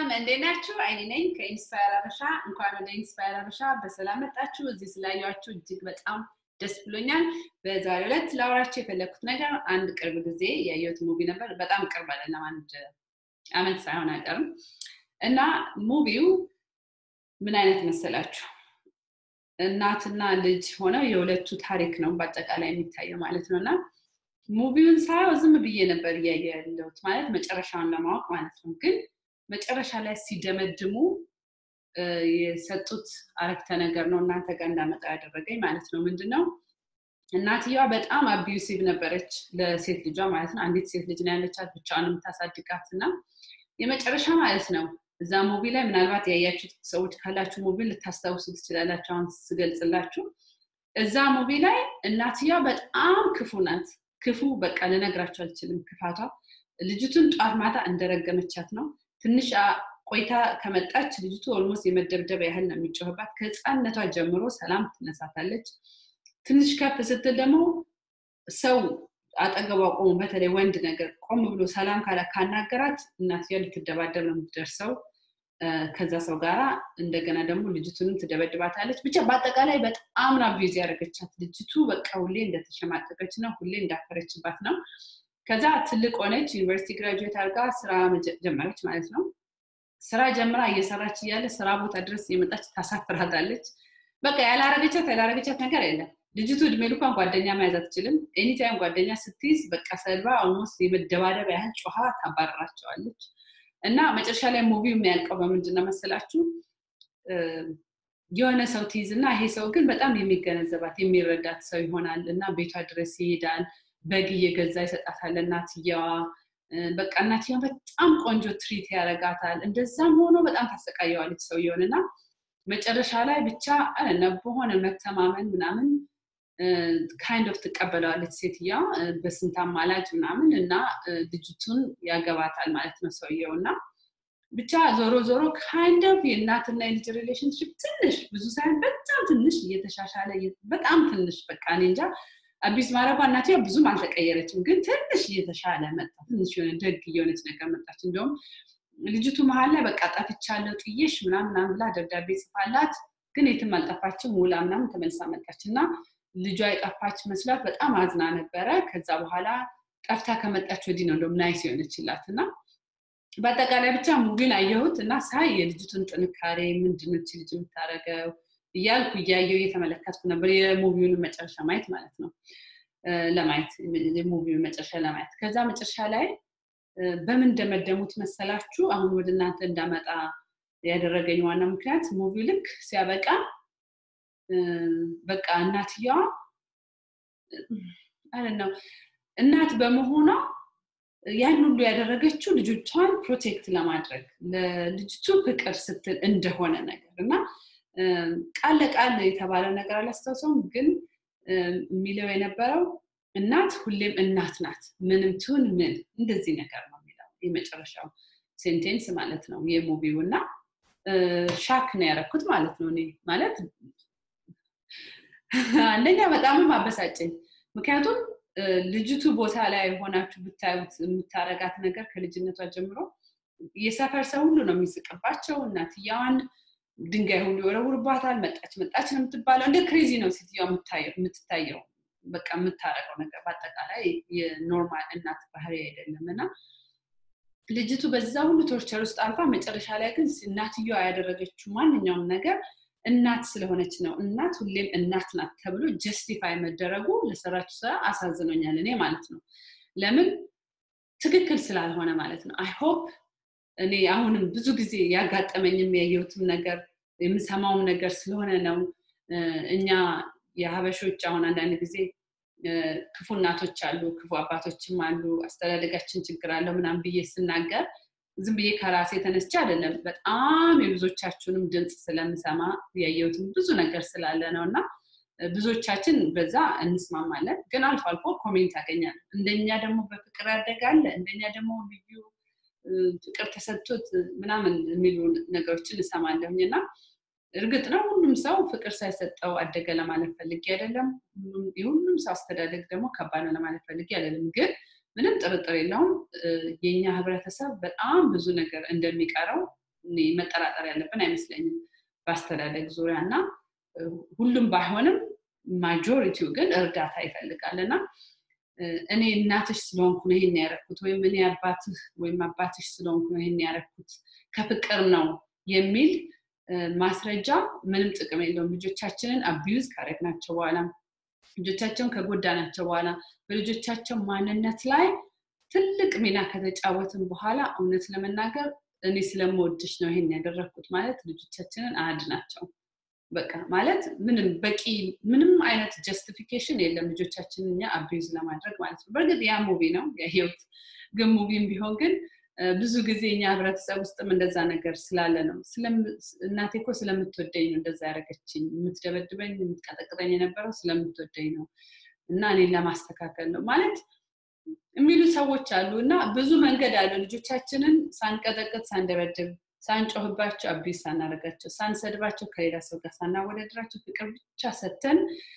እንዴት ናችሁ? አይኔ ነኝ ከኢንስፓየር አበሻ። እንኳን ወደ ኢንስፓየር አበሻ በሰላም መጣችሁ። እዚህ ስላያችሁ እጅግ በጣም ደስ ብሎኛል። በዛሬው ዕለት ላወራችሁ የፈለግኩት ነገር አንድ ቅርብ ጊዜ ያየሁት ሙቪ ነበር። በጣም ቅርብ አይደለም፣ አንድ አመት ሳይሆን አይቀርም እና ሙቪው ምን አይነት መሰላችሁ? እናትና ልጅ ሆነው የሁለቱ ታሪክ ነው በአጠቃላይ የሚታየው ማለት ነው እና ሙቪውን ሳየው ዝም ብዬ ነበር እያየ ያለሁት ማለት መጨረሻውን ለማወቅ ማለት ነው ግን መጨረሻ ላይ ሲደመድሙ የሰጡት አረፍተ ነገር ነው እናንተ ጋር እንዳመጣ ያደረገኝ ማለት ነው። ምንድነው እናትየዋ በጣም አቢዩሲቭ ነበረች ለሴት ልጇ ማለት ነው። አንዲት ሴት ልጅ ነው ያለቻት ብቻዋን የምታሳድጋት እና የመጨረሻ ማለት ነው እዛ ሙቪ ላይ ምናልባት ያያችሁት ሰዎች ካላችሁ ሙቪ ልታስታውሱ ትችላላችሁ። አሁን ስገልጽላችሁ እዛ ሙቪ ላይ እናትየዋ በጣም ክፉ ናት። ክፉ በቃ ልነግራችሁ አልችልም ክፋቷ። ልጅቱን ጧት ማታ እንደረገመቻት ነው። ትንሽ ቆይታ ከመጣች ልጅቱ ኦልሞስት የመደብደብ ያህል ነው የሚጮህባት። ከህፃነቷ ጀምሮ ሰላም ትነሳታለች። ትንሽ ከፍ ስትል ደግሞ ሰው አጠገቧ ቆሞ በተለይ ወንድ ነገር ቆም ብሎ ሰላም ካላ ካናገራት እናትየዋ ልትደባደብ ነው የምትደርሰው ከዛ ሰው ጋራ። እንደገና ደግሞ ልጅቱንም ትደበድባታለች። ብቻ በአጠቃላይ በጣም ነው አቢዩዝ ያደረገቻት። ልጅቱ በቃ ሁሌ እንደተሸማቀቀች ነው፣ ሁሌ እንዳፈረችባት ነው። ከዛ ትልቅ ሆነች፣ ዩኒቨርሲቲ ግራጁዌት አድርጋ ስራ ጀመረች ማለት ነው። ስራ ጀምራ እየሰራች እያለ ስራ ቦታ ድረስ የመጣች ታሳፍራታለች። በቃ ያላረገቻት ያላረገቻት ነገር የለም። ልጅቱ እድሜ ልኳን ጓደኛ መያዝ አትችልም። ኤኒታይም ጓደኛ ስትይዝ በቃ ሰልባ ኦልሞስት የመደባደብ ያህል ጮሃ ታባረራቸዋለች። እና መጨረሻ ላይ ሙቪው የሚያልቀው በምንድን ነው መሰላችሁ? የሆነ ሰው ትይዝ እና ይሄ ሰው ግን በጣም የሚገነዘባት የሚረዳት ሰው ይሆናል እና ቤቷ ድረስ ይሄዳል። በግ እየገዛ ይሰጣታል እናትየዋ። በቃ እናትየዋ በጣም ቆንጆ ትሪት ያደርጋታል። እንደዛም ሆኖ በጣም ታሰቃየዋለች ሰውየውን እና መጨረሻ ላይ ብቻ በሆነ መተማመን ምናምን ካይንድ ኦፍ ትቀበለዋለች ሴትያ በስንት አማላጅ ምናምን እና ልጅቱን ያገባታል ማለት ነው ሰውየው እና ብቻ ዞሮ ዞሮ ካይንድ ኦፍ የእናትና የልጅ ሪሌሽንሽፕ ትንሽ ብዙ ሳይሆን በጣም ትንሽ እየተሻሻለ በጣም ትንሽ በቃ እኔ እንጃ አቢስ ማረጓ እናትያ ብዙም አልተቀየረችም፣ ግን ትንሽ እየተሻለ መጣ። ትንሽ የሆነ ደግ እየሆነች ነገር መጣች። እንዲሁም ልጅቱ መሀል ላይ በቃ ጠፍቻለሁ ጥዬሽ ምናምን ብላ ደብዳቤ ጽፋላት፣ ግን የትም አልጠፋችም። ውላ ምናምን ተመልሳ መጣች እና ልጇ የጠፋች መስሏት በጣም አዝና ነበረ። ከዛ በኋላ ጠፍታ ከመጣች ወዲህ ነው እንደውም ናይስ የሆነችላት እና በአጠቃላይ ብቻ ሙቪን አየሁት እና ሳይ የልጅቱን ጥንካሬ ምንድነች ልጅ የምታደርገው እያልኩ እያየው እየተመለከትኩ ነበር። የሙቪውን መጨረሻ ማየት ማለት ነው ለማየት የሙቪውን መጨረሻ ለማየት ከዛ መጨረሻ ላይ በምን እንደመደሙት መሰላችሁ? አሁን ወደ እናንተ እንዳመጣ ያደረገኝ ዋና ምክንያት ሙቪው ልክ ሲያበቃ በቃ እናትየዋ አለ ነው እናት በመሆኗ ያን ሁሉ ያደረገችው ልጆቿን ፕሮቴክት ለማድረግ ለልጅቱ ፍቅር ስትል እንደሆነ ነገር እና ቃል ለቃል የተባለ ነገር አላስታውሰውም፣ ግን የሚለው የነበረው እናት ሁሌም እናት ናት፣ ምንም ትሁን ምን እንደዚህ ነገር ነው የሚለው የመጨረሻው ሴንቴንስ ማለት ነው የሙቪው እና ሻክ ነው ያደረኩት ማለት ነው። እኔ ማለት አንደኛ በጣምም አበሳጨኝ፣ ምክንያቱም ልጅቱ ቦታ ላይ ሆናችሁ ብታዩት የምታረጋት ነገር ከልጅነቷ ጀምሮ የሰፈር ሰው ሁሉ ነው የሚስቅባቸው። እናትየዋን ድንጋይ ሁሉ ይወረውርባታል። መጣች መጣች ነው የምትባለው። እንደ ክሬዚ ነው ሴትዮዋ የምትታየው። በቃ የምታረገው ነገር በአጠቃላይ የኖርማል እናት ባህሪ አይደለም እና ልጅቱ በዛ ሁሉ ቶርቸር ውስጥ አልፋ መጨረሻ ላይ ግን እናትየዋ ያደረገችው ማንኛውም ነገር እናት ስለሆነች ነው። እናት ሁሌም እናት ናት ተብሎ ጀስቲፋይ መደረጉ ለሰራችው ስራ አሳዝኖኛል እኔ ማለት ነው። ለምን ትክክል ስላልሆነ ማለት ነው። አይ ሆፕ እኔ አሁንም ብዙ ጊዜ ያጋጠመኝም ያየሁትም ነገር የምሰማውም ነገር ስለሆነ ነው። እኛ የሀበሾች አሁን አንዳንድ ጊዜ ክፉ እናቶች አሉ፣ ክፉ አባቶችም አሉ፣ አስተዳደጋችን ችግር አለው ምናምን ብዬ ስናገር ዝም ብዬ ከራሴ የተነስቼ አይደለም። በጣም የብዙዎቻችሁንም ድምፅ ስለምሰማ ያየሁትም ብዙ ነገር ስላለ ነው እና ብዙዎቻችን በዛ እንስማማለን። ግን አልፎ አልፎ ኮሜንት ያገኛል። እንደኛ ደግሞ በፍቅር ያደጋለ እንደኛ ደግሞ ልዩ ፍቅር ተሰጥቶት ምናምን የሚሉ ነገሮችን እሰማለሁኝ እና እርግጥ ነው ሁሉም ሰው ፍቅር ሳይሰጠው አደገ ለማለት ፈልጌ አይደለም። የሁሉም ሰው አስተዳደግ ደግሞ ከባድ ነው ለማለት ፈልጌ አይደለም። ግን ምንም ጥርጥር የለውም የኛ ህብረተሰብ በጣም ብዙ ነገር እንደሚቀረው መጠራጠር ያለብን አይመስለኝም በአስተዳደግ ዙሪያ እና ሁሉም ባይሆንም ማጆሪቲው ግን እርዳታ ይፈልጋል እና እኔ እናትሽ ስለሆንኩ ነው ይሄን ያረኩት ወይም እኔ አባትህ ወይም አባትሽ ስለሆንኩ ነው ይሄን ያረኩት ከፍቅር ነው የሚል ማስረጃ ምንም ጥቅም የለውም ልጆቻችንን አቢዩዝ ካረግናቸው በኋላ ልጆቻቸውን ከጎዳናቸው በኋላ በልጆቻቸው ማንነት ላይ ትልቅ ሚና ከተጫወትን በኋላ እውነት ለመናገር እኔ ስለምወድሽ ነው ይሄን ያደረግኩት ማለት ልጆቻችንን አያድናቸው በቃ ማለት ምንም በቂ ምንም አይነት ጀስቲፊኬሽን የለም ልጆቻችንን እኛ አቢዩዝ ለማድረግ ማለት ነው በእርግጥ ያ ሙቪ ነው የህይወት ግን ሙቪም ቢሆን ግን ብዙ ጊዜ እኛ ህብረተሰብ ውስጥም እንደዛ ነገር ስላለ ነው እናቴ እኮ ስለምትወደኝ ነው እንደዛ ያደረገችኝ የምትደበድበኝ የምትቀጠቅጠኝ የነበረው ስለምትወደኝ ነው እና እኔን ለማስተካከል ነው ማለት የሚሉ ሰዎች አሉ እና ብዙ መንገድ አለ ልጆቻችንን ሳንቀጠቅጥ ሳንደበድብ ሳንጮህባቸው አቢስ ሳናደርጋቸው ሳንሰድባቸው ከሌላ ሰው ጋር ሳናወዳድራቸው ፍቅር ብቻ ሰተን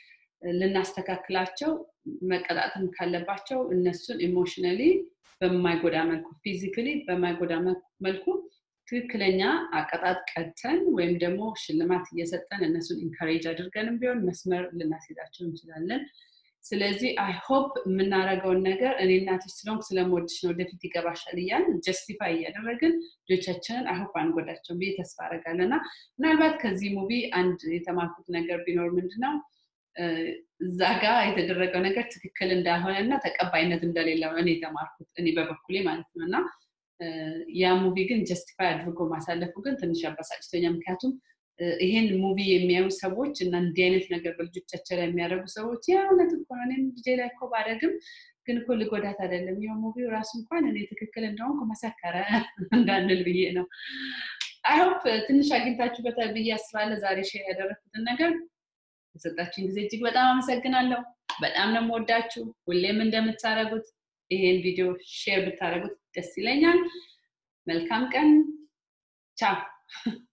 ልናስተካክላቸው መቀጣትም ካለባቸው እነሱን ኢሞሽነሊ በማይጎዳ መልኩ ፊዚካሊ በማይጎዳ መልኩ ትክክለኛ አቀጣጥ ቀጥተን ወይም ደግሞ ሽልማት እየሰጠን እነሱን ኢንካሬጅ አድርገንም ቢሆን መስመር ልናስይዛቸው እንችላለን ስለዚህ አይ ሆፕ የምናደርገውን ነገር እኔ እናትሽ ስለሆንኩ ስለምወድሽ ነው ወደፊት ይገባሻል እያል ጀስቲፋይ እያደረግን ልጆቻችንን አይሆፕ አንጎዳቸው ብዬ ተስፋ አደርጋለሁ እና ምናልባት ከዚህ ሙቪ አንድ የተማርኩት ነገር ቢኖር ምንድነው እዛ ጋር የተደረገው ነገር ትክክል እንዳልሆነ እና ተቀባይነት እንደሌለው እኔ የተማርኩት እኔ በበኩሌ ማለት ነው እና ያ ሙቪ ግን ጀስቲፋይ አድርጎ ማሳለፉ ግን ትንሽ አበሳጭቶኛል ምክንያቱም ይሄን ሙቪ የሚያዩ ሰዎች እና እንዲህ አይነት ነገር በልጆቻቸው ላይ የሚያደርጉ ሰዎች ያ እውነት እኮ ነው እኔም ልጄ ላይ እኮ ባደግም ግን እኮ ልጎዳት አይደለም ይኸው ሙቪው ራሱ እንኳን እኔ ትክክል እንደሆንኩ መሰከረ እንዳንል ብዬ ነው አይሆፕ ትንሽ አግኝታችሁበታል ብዬ አስባለሁ ዛሬ ሼር ያደረግኩትን ነገር የሰጣችሁን ጊዜ እጅግ በጣም አመሰግናለሁ በጣም ነው የምወዳችሁ ሁሌም እንደምታደረጉት ይሄን ቪዲዮ ሼር ብታደረጉት ደስ ይለኛል መልካም ቀን ቻው